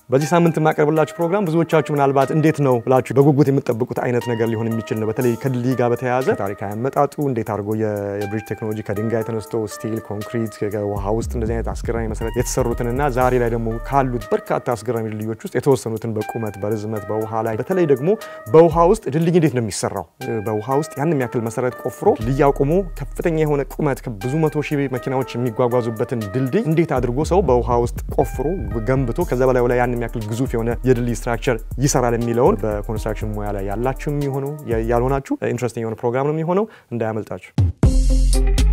በዚህ ሳምንት የማቀርብላችሁ ፕሮግራም ብዙዎቻችሁ ምናልባት እንዴት ነው ብላችሁ በጉጉት የምትጠብቁት አይነት ነገር ሊሆን የሚችል ነው። በተለይ ከድልድይ ጋር በተያያዘ ታሪካዊ አመጣጡ እንዴት አድርጎ የብሪጅ ቴክኖሎጂ ከድንጋይ ተነስቶ ስቲል፣ ኮንክሪት፣ ውሃ ውስጥ እንደዚህ አይነት አስገራሚ መሰረት የተሰሩትንና ዛሬ ላይ ደግሞ ካሉት በርካታ አስገራሚ ድልድዮች ውስጥ የተወሰኑትን በቁመት በርዝመት በውሃ ላይ በተለይ ደግሞ በውሃ ውስጥ ድልድይ እንዴት ነው የሚሰራው በውሃ ውስጥ ያን የሚያክል መሰረት ቆፍሮ ድልድይ አቁሞ ከፍተኛ የሆነ ቁመት ብዙ መቶ ሺህ መኪናዎች የሚጓጓዙበትን ድልድይ እንዴት አድርጎ ሰው በውሃ ውስጥ ቆፍሮ ገንብቶ ከዛ በላይ ላይ ያን የሚያክል ግዙፍ የሆነ የድልድይ ስትራክቸር ይሰራል የሚለውን በኮንስትራክሽን ሙያ ላይ ያላችሁ የሚሆነው ያልሆናችሁ ኢንትረስቲንግ የሆነ ፕሮግራም ነው የሚሆነው። እንዳያመልጣችሁ።